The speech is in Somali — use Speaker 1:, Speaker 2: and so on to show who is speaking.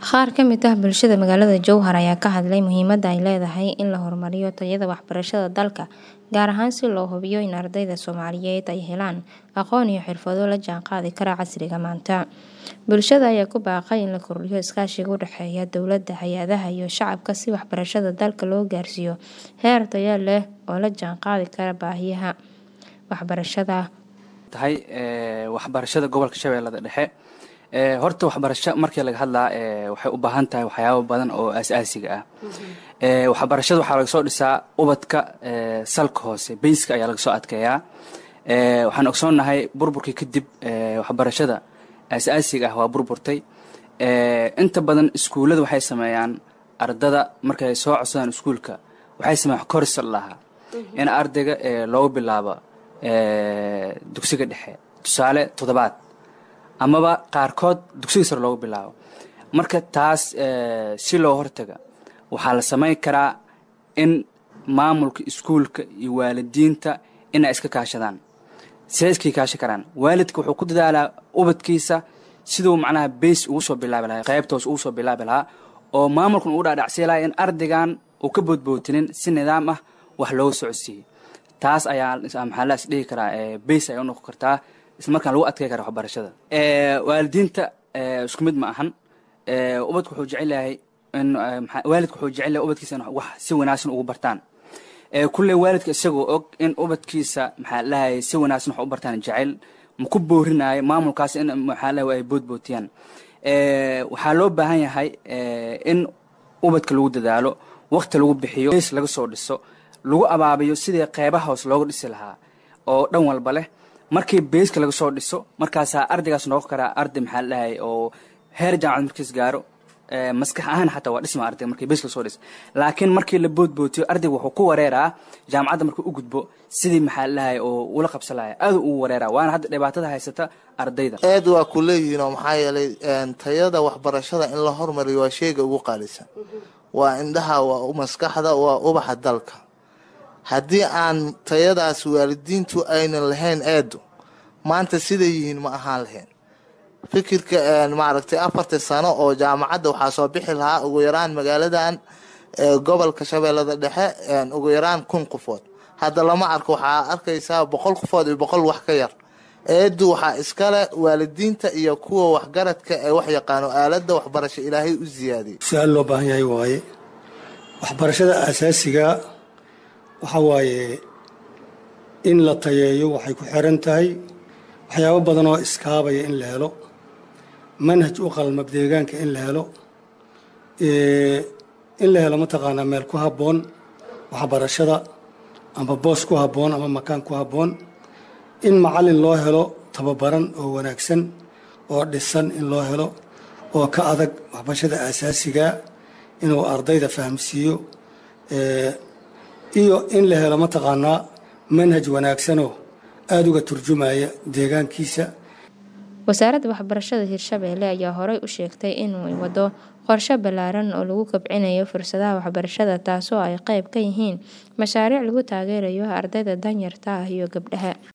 Speaker 1: Qaar ka mid ah bulshada magaalada Jowhar ayaa ka hadlay muhiimadda ay leedahay in la horumariyo tayada waxbarashada dalka, gaar ahaan si loo hubiyo in ardayda Soomaaliyeed ay helaan aqoon iyo xirfado la jaanqaadi kara casriga maanta. Bulshada ayaa ku baaqay in la kordhiyo iskaashiga u dhexeeya dowladda, hay'adaha, iyo shacabka si waxbarashada dalka loo gaarsiiyo heer tayo leh oo la jaanqaadi kara baahiyaha waxbarashada.
Speaker 2: tahay waxbarashada gobolka shabeellada dhexe horta waxbarasho markii laga hadlaa waxay u baahan tahay waxyaabo badan oo aasaasiga ah waxbarashada waxaa laga soo dhisaa ubadka salka hoose bayska ayaa laga soo adkeeyaa waxaan ogsoonnahay burburkii kadib waxbarashada aasaasiga ah waa burburtay inta badan iskuullada waxay sameeyaan ardada markay soo codsadaan iskuulka waxay sameeyaan korsal lahaa in ardayga loogu bilaabo dugsiga dhexe tusaale toddobaad amaba qaarkood dugsiga sare loogu bilaabo marka taas si loo hortaga waxaa la samayn karaa in maamulka iskuulka iyo waalidiinta inay iska kaashadaan siday iska kaashan karaan waalidka wuxuu ku dadaalaa ubadkiisa siduu macnaha bays ugu soo bilaabi lahaa qaybtoos ugu soo bilaabi lahaa oo maamulkan ugu dhaadhacsii lahaa in ardaygan uu ka boodbootinin si nidaam ah wax looga socodsiiyey taas ayaa maxaa la isdhihi karaa bays ay u noqon kartaa islamarkaan lagu adkey kara waxbarashada waalidiinta isku mid ma ahan ubadku wuxuu jecel yahay in waalidku wuxuu jecel yahay ubadkiisa in wax si wanaagsan ugu bartaan kulley waalidka isagoo og in ubadkiisa maxaa lahayay si wanaagsan wax u bartaan jecel ma ku boorinayo maamulkaas in maxaa lahay ay boodbootiyaan waxaa loo baahan yahay in ubadka lagu dadaalo waqti lagu bixiyo s laga soo dhiso lagu abaabiyo sidii qeybaha hoos looga dhisi lahaa oo dhan walba leh markii beyska laga soo dhiso markaasaa ardaygaas noqon karaa arday maxaa la dhahay oo heer jaamacad markiis gaaro maskax ahaan xataa waa dhisma ardayga markii beyska lasoo dhiso laakiin markii la boodbootiyo ardayga wuxuu ku wareeraa jaamacadda markuu u gudbo sidii maxaa la dhahay oo ula qabsan lahay aaduu ugu wareeraa waana hadda dhibaatada haysata ardayda
Speaker 3: aad waa ku leeyihiin oo maxaa yeelay tayada waxbarashada in la hormariyo waa sheyga ugu qaalisan waa indhaha waa maskaxda waa ubaxa dalka haddii aan tayadaas waalidiintu aynan lahayn eedu maanta siday yihiin ma ahaan lahayn fikirka maaragtay afartan sano oo jaamacadda waxaa soo bixi lahaa ugu yaraan magaaladan gobolka shabeellada dhexe ugu yaraan kun qofood hadda lama arko waxaa arkaysaa boqol qofood iyo boqol wax ka yar eedu waxaa iskale waalidiinta iyo kuwa waxgaradka ee wax yaqaano aaladda waxbarasho ilaahay u siyaadiyay
Speaker 4: su-aal loo baahan yahay waaye waxbarashada aasaasiga waxa waaye in la tayeeyo waxay ku xiran tahay waxyaabo badan oo iskaabaya in la helo manhaj u qalmab deegaanka in la helo in la helo mataqaanaa meel ku habboon waxbarashada ama boos ku habboon ama makaan ku habboon in macallin loo helo tababaran oo wanaagsan oo dhisan in loo helo oo ka adag waxbarashada aasaasiga inuu ardayda fahamsiiyo iyo in la helo mataqaanaa manhaj wanaagsanoo aada uga turjumaya deegaankiisa
Speaker 1: wasaaradda waxbarashada hirshabeelle ayaa horey u sheegtay inuu wado qorshe ballaaran oo lagu kobcinayo fursadaha waxbarashada taasoo ay qayb ka yihiin mashaariic lagu taageerayo ardayda danyarta ah iyo gabdhaha